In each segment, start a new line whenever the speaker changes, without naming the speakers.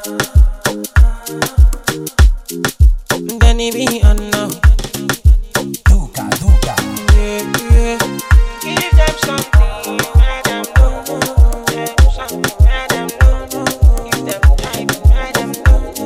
Then he be on now.
Duca, Duca.
Yeah, yeah. Give them something, let them know. Give them something, let them know. Give them time, let them know.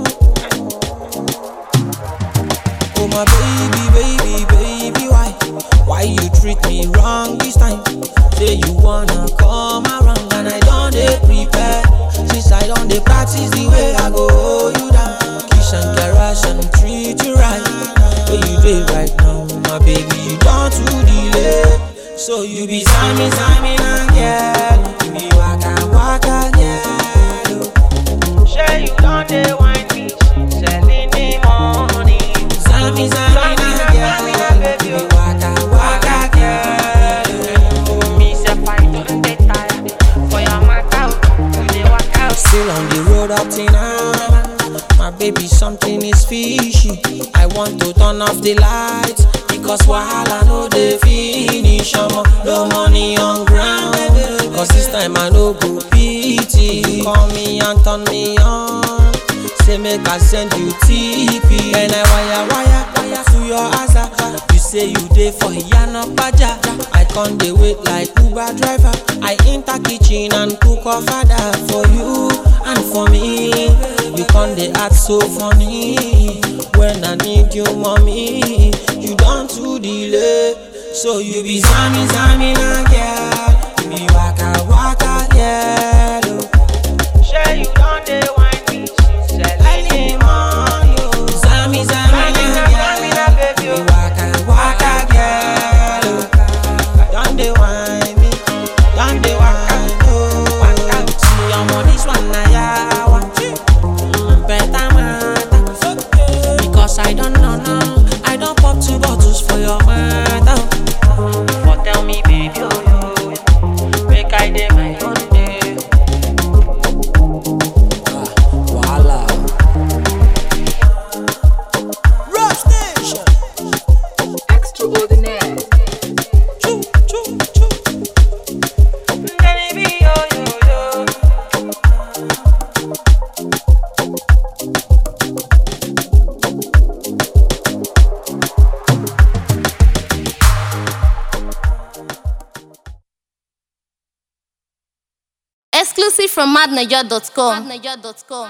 Oh my baby, baby, baby, why? Why you treat me wrong this time? Say you wanna come around and I don't dey prepare. Since I don't dey practice the way I go hold you down. Kiss and caress and treat you right. Where you dey right now, my baby, you don't too delay. So you be Sammy, Sammy, and girl. You be waka, waka, girl. Sure you don't dey wine me, selling the money. Sammy, Sammy, and girl. You be waka, waka, girl.
Me say I don't dey tired for your matter. You dey work out.
Still on the road up till now. My baby, something is fishy. I want to turn off the lights because wahala no dey finish. Omo, no money on ground. Cause this time I no go pity. Call me and turn me on. Say make I send you TP. And I wire wire wire to your answer. You say you dey for Yana Paja. I can't dey wait like Uber driver. I enter kitchen and cook a father for you and for me. You can't dey act so funny when I need you, mommy. You don't too delay, so you be Sammy, Sammy, na girl. You be waka, waka, girl. oh. Sure you don't dey wine me, selling the money. oh. Sammy, Sammy, na girl. You be waka, waka, girl. oh. Don't dey wine me, don't dey wine, oh. See, I'm on this one, na yawa. Mm, Better matter, because I don't know now. I don't pop two bottles for your matter.
For tell me, baby, oh, yo, yo. make I dey my own day.
Voila.
Rock station.
Extraordinaire.
Choo, choo, choo. Baby, yo, yo, yo.
Exclusive from madniger.com.